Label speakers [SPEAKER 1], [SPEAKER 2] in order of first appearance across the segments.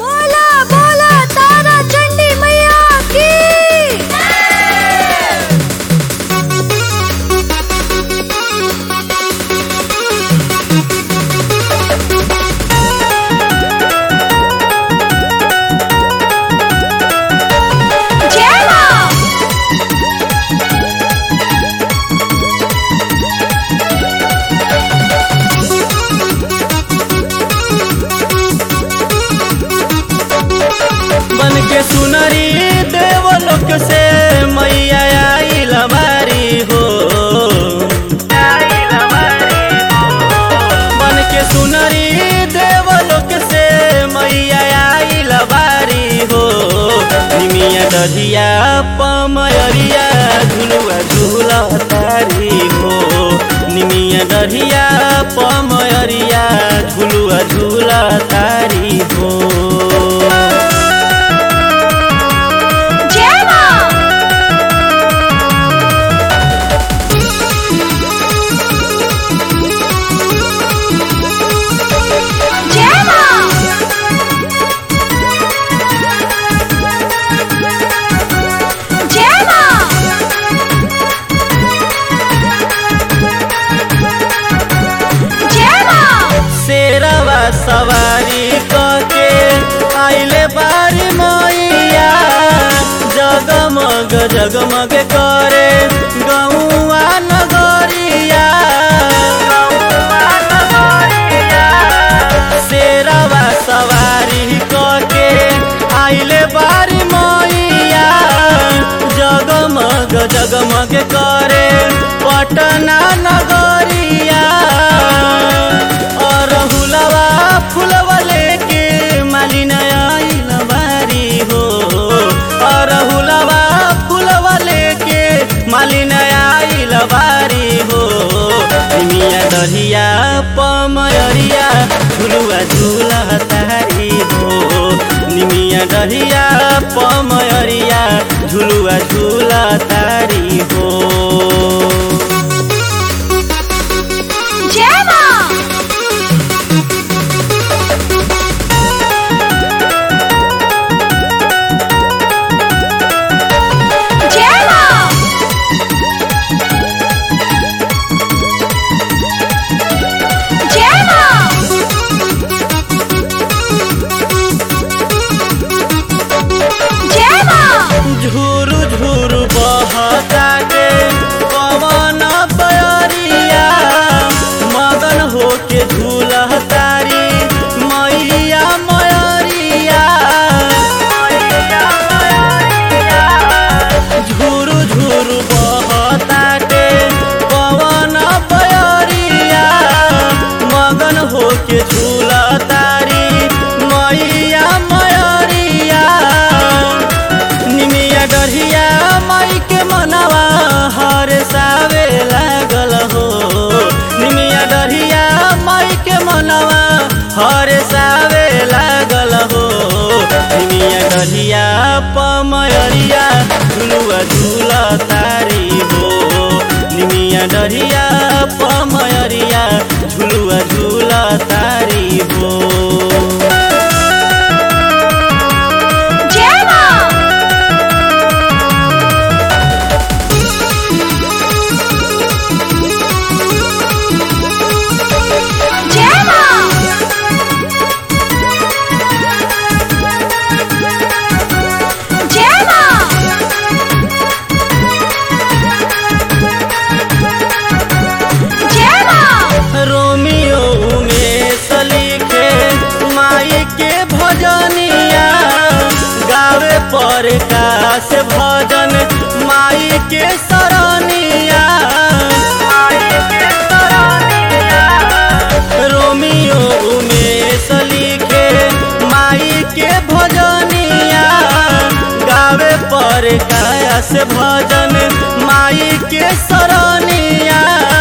[SPEAKER 1] बोला बोला तारा चंडी मैया की जय मां
[SPEAKER 2] बन के सुनरी देवलोक से मैया आइल बारी हो बन के सुनरी देवलोक से मैया आइल बारी हो निमिया दधिया पमयरिया झुलुआ झूला तारी हो निमिया दधिया पमयरिया झुलुआ झूला तारी हो
[SPEAKER 1] जय मां जय मां जय मां जय मां
[SPEAKER 2] शेरवा सवारी कके आइले बारी मैया जगमग जगमग करे गौआ नगरिया शेरवा सवारी कके आइले बारी मैया जगमग जगमग करे पटना नगरिया और हुलवा फुलवा लेके मालिन आइल बारी हो और हुलवा फुलवा लेके मालिन आइल बारी हो निमिया दरिया पमयरिया झुलुआ झूला तारी हो निमिया दरिया पमयरिया झुलुआ झूला तारी हो
[SPEAKER 1] जय मां जय मां जय मां जय मां
[SPEAKER 2] झूरू झूरू बहता के पवन बयरिया मगन होके झूला तारी मैया मयरिया झूरू झूरू बहता के पवन बयरिया मगन होके झूला तारी मैया मयरिया निमिया डरिया माई के मनवा हर सावे लागल हो निमिया डरिया माई के मनवा हर सावे लागल हो निमिया डरिया पमयरिया झुलुआ झूला तारी हो निमिया डरिया पमयरिया झुलुआ झूला तारी हो
[SPEAKER 1] जय मां जय मां जय मां जय मां
[SPEAKER 2] रोमियो में सलीखे माई के भजनिया गावे पर काश भजन माई के सरनिया रोमियो में सलीखे माई के भजनिया गावे पर काश भजन माई के सरनिया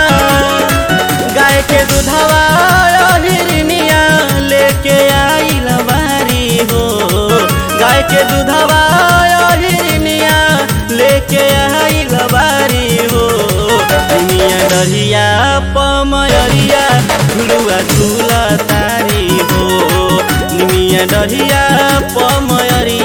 [SPEAKER 2] गाय के दूधवा हिरनिया लेके आइल बारी हो गाय के दूधवा हिरनिया लेके आइल बारी हो दुनिया डरिया पमयरिया झुलुआ झूला तारी हो निमिया डरिया पमयरिया